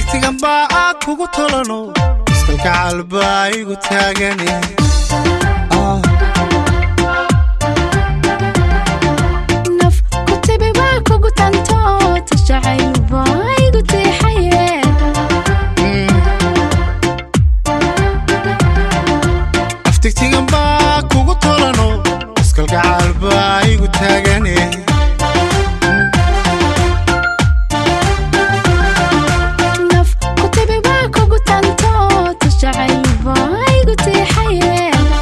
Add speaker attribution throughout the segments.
Speaker 1: tigtigan baa aad kugu tolano iskalgacal baa igu taagane
Speaker 2: naf ku tibi baa kugu tanto tashacayl baa igu tiixaye
Speaker 1: aftigtigan baa kugu tolano iskalgacal baa igu taagane
Speaker 2: naf ku tibi baa kugu tanto tashacayl baa igu tiixaye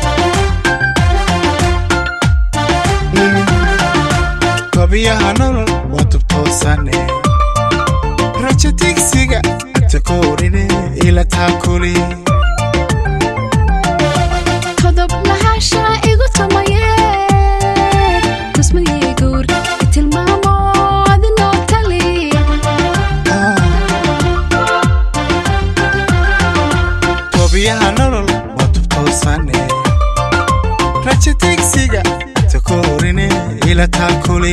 Speaker 1: tobiyaha nolol waa tubtoosane rajo tigsiga takoorine ila taakuli
Speaker 2: todob lahashaa igu tumaye tusmadii guur tilmaamo adinoo tali
Speaker 1: tobiyaha nolol waa tubtoosane rajo tigsiga takoorine ila taakuli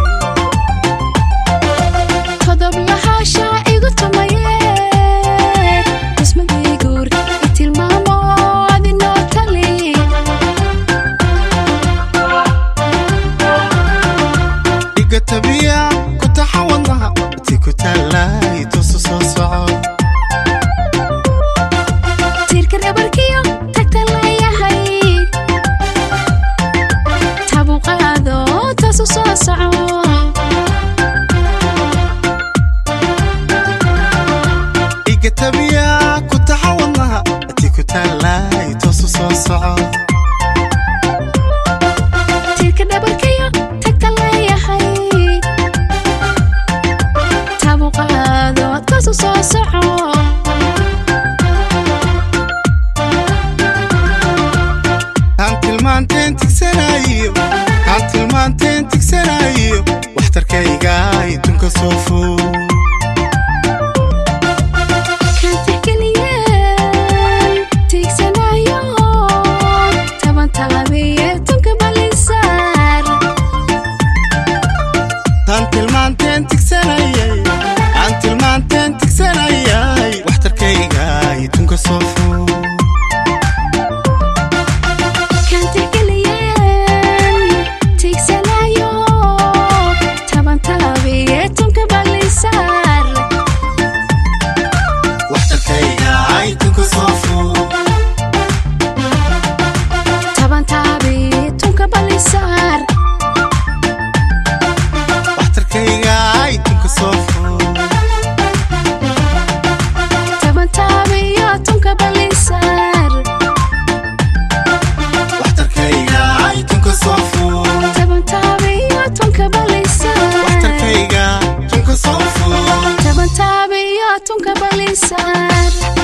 Speaker 2: todob lahashaa igu tumaye tusmadii guur tilmaamo adinoo tali
Speaker 1: dhiga tabiya ku taxa wadnaha ti ku taallay tusu soo soco
Speaker 2: tiirka dhabarkiyo tagta leeyahay tabu qaado taasu soo soco
Speaker 1: dhiga tabiya ku taxa wadnaha ti ku taallay tusu soo soco
Speaker 2: tiirka dhabarkiyo tagta leeyahay tabu qaado taasu soo soco
Speaker 1: aan tilmaanteen tigsanayo aan tilmaanteen tigsanayo waxtarkayga idunka soo fog
Speaker 2: kan tixgeliyeen tiigsanayo taban talabiye tunka balisaar
Speaker 1: aan tilmaanteen tigsanayay aan tilmaanteen tigsanayay waxtarkayga idunka soo fog
Speaker 2: kan tixgeliyeen tiigsanayo taban talabiye tunka balisaar
Speaker 1: waxtarkayga idunka soo fog
Speaker 2: taban talabiye tunka balisaar
Speaker 1: waxtarkayga idunka soo fog
Speaker 2: taban talabiye tunka balisaar
Speaker 1: waxtarkayga idunka soo fog
Speaker 2: taban talabiye tunka balisaar
Speaker 1: waxtarkayga idunka soo fog
Speaker 2: taban talabiye tunka balisaar